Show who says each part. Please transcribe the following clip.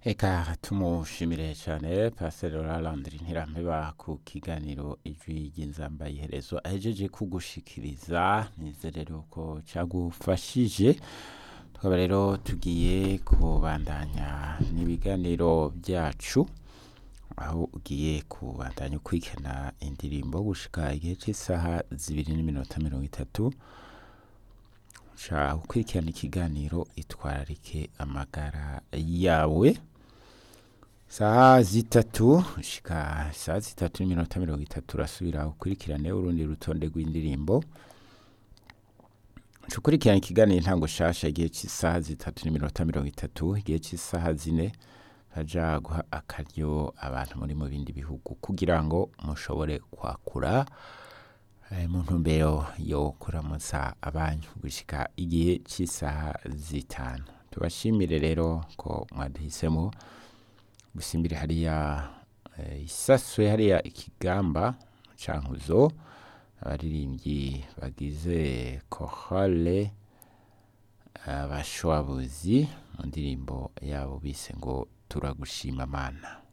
Speaker 1: Eka tumushimire cyane Pastor Landry Ntirampeba ku kiganiro ijwi ry'inzamba iherezo ahejeje kugushikiriza nizere rero ko cyagufashije tukaba rero tugiye kubandanya n'ibiganiro byacu aho ugiye kubandanya ukurikirana indirimbo gushika igihe cy'isaha zibiri n'iminota mirongo itatu uca ukurikirana ikiganiro itwararike amagara yawe saha zitatu shika saha zitatu n'iminota mirongo itatu urasubira ukurikirane urundi rutonde rw'indirimbo uca ukurikirana ikiganiro intango shasha igihe cy'isaha zitatu n'iminota mirongo itatu igihe cy'isaha zine haja guha akaryo abantu muri mu bindi bihugu kugira ngo mushobore kwakura eh, mu ntumbero yo kuramutsa abanyu gushika igihe cy'isaha zitanu tubashimire rero ko mwaduhisemo gusimbire hariya eh, isaswe hariya ikigamba cankuzo abaririmbyi bagize kohale abashwabuzi mu ndirimbo yabo bise ngo turagushima mana